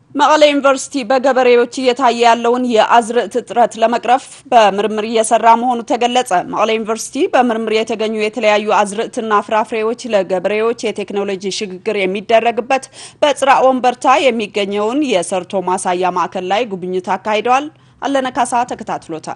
መቀሌ ዩኒቨርሲቲ በገበሬዎች እየታየ ያለውን የአዝርዕት እጥረት ለመቅረፍ በምርምር እየሰራ መሆኑ ተገለጸ። መቀሌ ዩኒቨርሲቲ በምርምር የተገኙ የተለያዩ አዝርዕትና ፍራፍሬዎች ለገበሬዎች የቴክኖሎጂ ሽግግር የሚደረግበት በጽርዓ ወንበርታ የሚገኘውን የሰርቶ ማሳያ ማዕከል ላይ ጉብኝት አካሂደዋል። አለነ ካሳ ተከታትሎታል።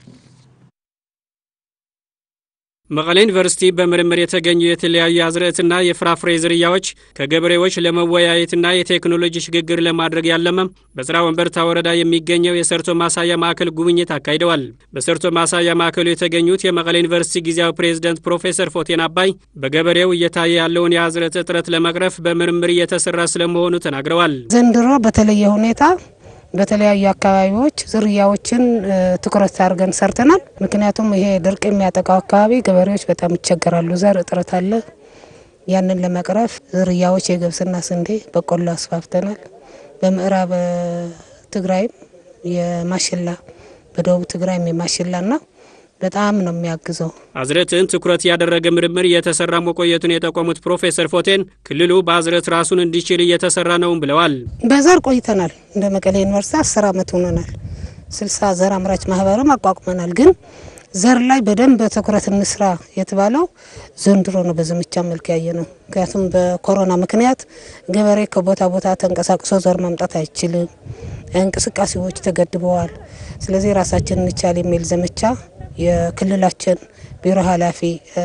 መቀሌ ዩኒቨርሲቲ በምርምር የተገኙ የተለያዩ የአዝርዕትና የፍራፍሬ ዝርያዎች ከገበሬዎች ለመወያየትና የቴክኖሎጂ ሽግግር ለማድረግ ያለመ በጽርዓ ወንበርታ ወረዳ የሚገኘው የሰርቶ ማሳያ ማዕከል ጉብኝት አካሂደዋል። በሰርቶ ማሳያ ማዕከሉ የተገኙት የመቀሌ ዩኒቨርሲቲ ጊዜያዊ ፕሬዝደንት ፕሮፌሰር ፎቴን አባይ በገበሬው እየታየ ያለውን የአዝርዕት እጥረት ለመቅረፍ በምርምር እየተሰራ ስለመሆኑ ተናግረዋል። ዘንድሮ በተለየ ሁኔታ በተለያዩ አካባቢዎች ዝርያዎችን ትኩረት አድርገን ሰርተናል። ምክንያቱም ይሄ ድርቅ የሚያጠቃው አካባቢ ገበሬዎች በጣም ይቸገራሉ። ዘር እጥረት አለ። ያንን ለመቅረፍ ዝርያዎች የገብስና ስንዴ፣ በቆሎ አስፋፍተናል። በምዕራብ ትግራይም የማሽላ በደቡብ ትግራይም የማሽላና በጣም ነው የሚያግዘው። አዝርዕትን ትኩረት ያደረገ ምርምር እየተሰራ መቆየቱን የጠቆሙት ፕሮፌሰር ፎቴን ክልሉ በአዝርዕት ራሱን እንዲችል እየተሰራ ነውም ብለዋል። በዘር ቆይተናል። እንደ መቀሌ ዩኒቨርሲቲ አስር ዓመት ሆኖናል። ስልሳ ዘር አምራች ማህበርም አቋቁመናል። ግን ዘር ላይ በደንብ በትኩረት እንስራ የተባለው ዘንድሮ ነው በዘመቻ መልክ ያየ ነው። ምክንያቱም በኮሮና ምክንያት ገበሬ ከቦታ ቦታ ተንቀሳቅሶ ዘር ማምጣት አይችልም። እንቅስቃሴዎች ተገድበዋል። ስለዚህ ራሳችን እንቻል የሚል ዘመቻ የክልላችን ቢሮ ኃላፊ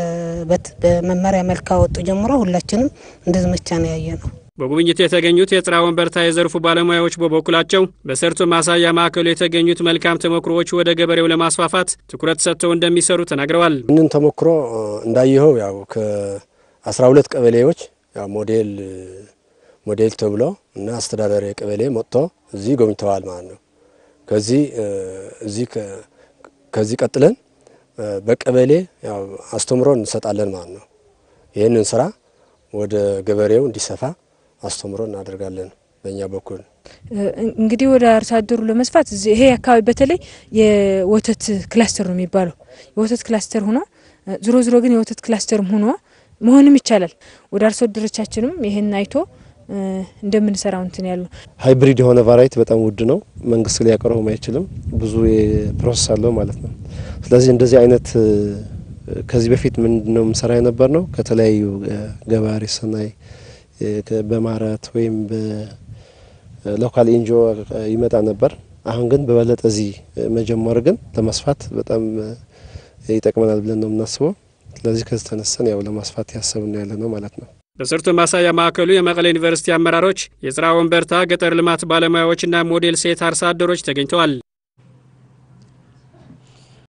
በመመሪያ መልክ ካወጡ ጀምሮ ሁላችንም እንደ ዘመቻ ነው ያየ ነው። በጉብኝቱ የተገኙት የጽርዓ ወንበርታ የዘርፉ ባለሙያዎች በበኩላቸው በሰርቶ ማሳያ ማዕከሉ የተገኙት መልካም ተሞክሮዎች ወደ ገበሬው ለማስፋፋት ትኩረት ሰጥተው እንደሚሰሩ ተናግረዋል። ይህንን ተሞክሮ እንዳየኸው ያው ከአስራ ሁለት ቀበሌዎች ያው ሞዴል ሞዴል ተብሎ እና አስተዳዳሪ ቀበሌ መጥቶ እዚህ ጎብኝተዋል ማለት ነው። ከዚህ እዚህ ከዚህ ቀጥለን በቀበሌ ያው አስተምሮ እንሰጣለን ማለት ነው። ይህንን ስራ ወደ ገበሬው እንዲሰፋ አስተምሮ እናደርጋለን። በእኛ በኩል እንግዲህ ወደ አርሶ አደሩ ለመስፋት ይሄ አካባቢ በተለይ የወተት ክላስተር ነው የሚባለው የወተት ክላስተር ሆኖ ዞሮ ዞሮ ግን የወተት ክላስተርም ሆኖ መሆንም ይቻላል። ወደ አርሶ አደሮቻችንም ይሄን አይቶ እንደምንሰራው እንትን ያሉ ሃይብሪድ የሆነ ቫራይቲ በጣም ውድ ነው። መንግስት ሊያቀርበውም አይችልም። ብዙ ፕሮሰስ አለው ማለት ነው። ስለዚህ እንደዚህ አይነት ከዚህ በፊት ምንድን ነው የምንሰራ የነበር ነው ከተለያዩ ገባሬ ሰናይ በማረት ወይም በሎካል ኤንጂኦ ይመጣ ነበር። አሁን ግን በበለጠ እዚህ መጀመር ግን ለማስፋት በጣም ይጠቅመናል ብለን ነው የምናስበው። ስለዚህ ከዚህ ተነስተን ያው ለማስፋት ያሰብን ያለ ነው ማለት ነው። በሰርቶ ማሳያ ማዕከሉ የመቀሌ ዩኒቨርሲቲ አመራሮች፣ የጽርዓ ወንበርታ ገጠር ልማት ባለሙያዎችና ሞዴል ሴት አርሶ አደሮች ተገኝተዋል።